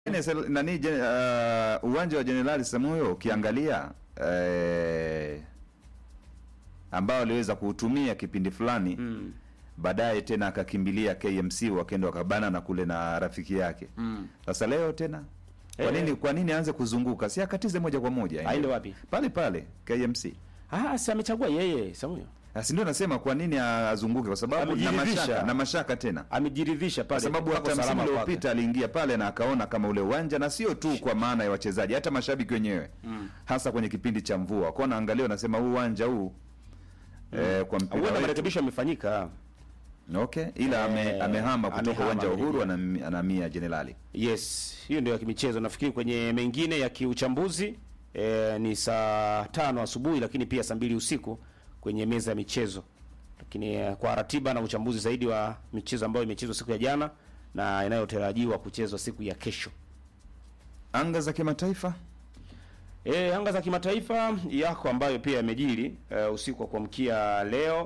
Sel- nani je- uh, uwanja wa Jenerali Samuyo ukiangalia eh, ambao aliweza kuutumia kipindi fulani Mm. baadaye tena akakimbilia KMC wakaenda wakabana na kule na rafiki yake Mm. sasa leo tena kwa Eh. nini kwa nini aanze kuzunguka si akatize moja kwa moja Aende wapi? pale pale KMC Ah, si amechagua yeye Samuel. Ah, si ndio nasema kwa nini azunguke kwa sababu na Amejiridhisha. mashaka na mashaka tena Amejiridhisha kwa pale. sababu pako hata msimu salama kwake. uliopita aliingia pale na akaona kama ule uwanja na sio tu kwa maana ya wachezaji hata mashabiki wenyewe Mm. hasa kwenye kipindi cha mvua wakaona angalia wanasema huu uwanja huu eh, kwa mpira Huenda wetu. marekebisho yamefanyika. okay ila ame, Eh, amehama kutoka amehama, uwanja wa Uhuru amerejea. anam- anahamia Jenerali Yes, hiyo ndio ya kimichezo. Nafikiri kwenye mengine ya kiuchambuzi e, ni saa tano asubuhi, lakini pia saa mbili usiku kwenye meza ya michezo. Lakini eh, kwa ratiba na uchambuzi zaidi wa michezo ambayo imechezwa siku ya jana na inayotarajiwa kuchezwa siku ya kesho. anga za kimataifa E, anga za kimataifa yako ambayo pia yamejiri e, usiku wa kuamkia leo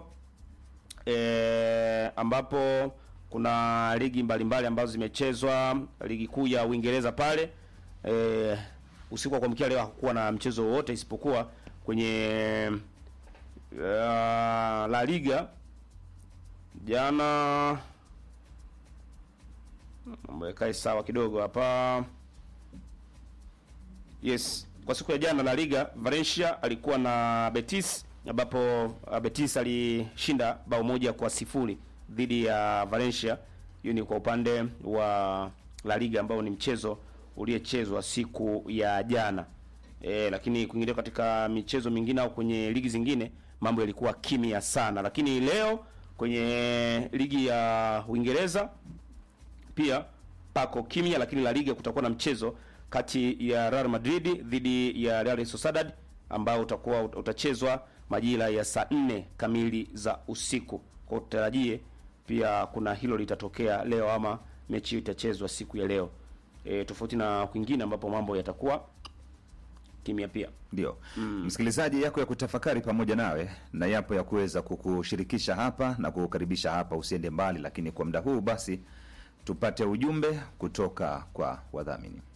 e, ambapo kuna ligi mbalimbali ambazo zimechezwa. Ligi kuu ya Uingereza pale e, usiku wa kuamkia leo hakukuwa na mchezo wowote isipokuwa kwenye uh, La Liga jana. Mambo yakae sawa kidogo hapa. Yes, kwa siku ya jana La Liga Valencia alikuwa na Betis ambapo uh, Betis alishinda bao moja kwa sifuri dhidi ya Valencia. Hiyo ni kwa upande wa La Liga ambao ni mchezo uliyechezwa siku ya jana. E, lakini kuingilia katika michezo mingine au kwenye ligi zingine mambo yalikuwa kimya sana, lakini leo kwenye ligi ya Uingereza pia pako kimya, lakini La Liga kutakuwa na mchezo kati ya Real Madrid dhidi ya Real Sociedad ambao utakuwa utachezwa majira ya saa nne kamili za usiku. Kwa utarajie pia kuna hilo litatokea leo ama mechi hiyo itachezwa siku ya leo. E, tofauti na kwingine ambapo mambo yatakuwa kimya pia. ndio msikilizaji yako ya kutafakari pamoja nawe na yapo ya kuweza kukushirikisha hapa na kukukaribisha hapa usiende mbali lakini kwa muda huu basi tupate ujumbe kutoka kwa wadhamini